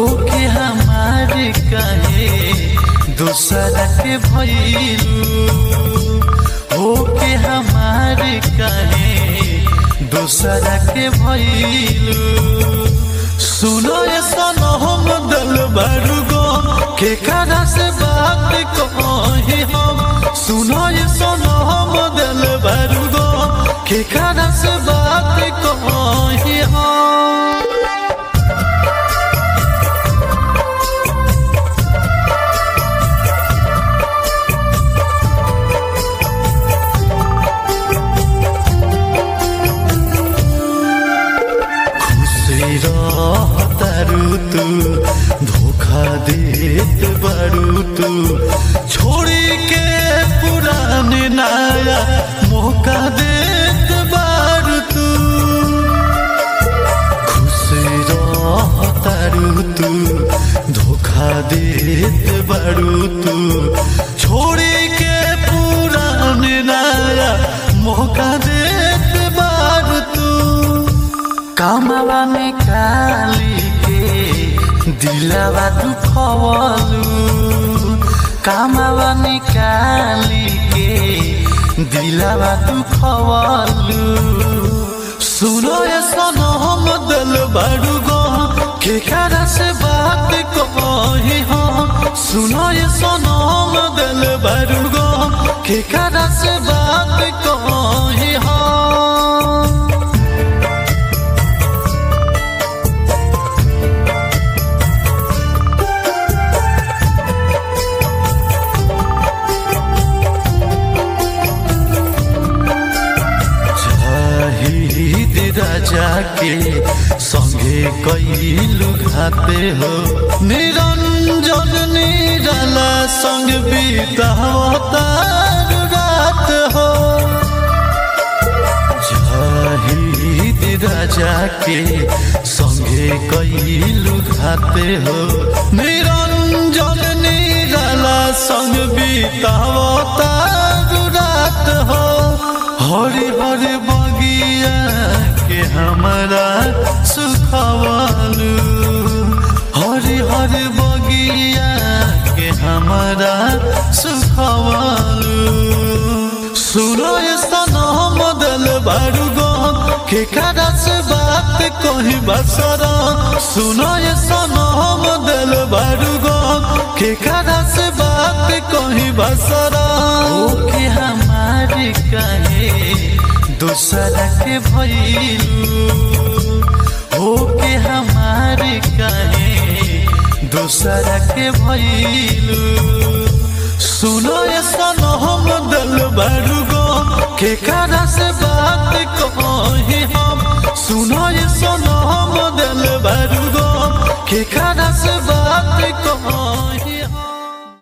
के हमारे कहे दूसरा के भैलू हो के हमारे कहे दूसरा के भैलू सुनो ये सनो हम दल बड़ू गो के करा से बात कहे हम सुनो ये सनो हम दल बड़ू गो के करा से बात कहे हम खुशी रहतारू तू धोखा देत बारू तू छोड़ी के पुराने नया मौका देत बारू तू खुशी रहतारू तू धोखा देत बारू तू छोड़ी के पुराने नया मौका देत बारू तू कामवा में काली के दिलवा दुखवलू कामवा में काली के दिलवा दुखवलू सुनो ये सनो हम दिल बड़ू गो के करा से बात कही हो सुनो ये सनो हम दिल बड़ू गो के करा से बात कही हो शहीद राजा के संगे कैलू घाते हो निरंजन निराला संग बीतावतार रात हो शहीद राजा के संगे कैलू घाते हो निरंजन निराला संग बीतावतार रात हो हरे हरे बगिया के हमारा सुखवालू हरे हरे बगिया के हमारा सुखवालू सुनो ये सनम दल बारू गो के करा से बात कही बसरा सुनो ये सनम दल बारू गो के करा से बात कही बसरा ओ के हमारे कहे दूसरा के भैलू हो के हमारे कहे दूसरा के भैलू सुनो ये सनो हम दल बड़ू गो के करा से बात कही हम सुनो ये सनो हम दल बड़ू गो के करा से बात कही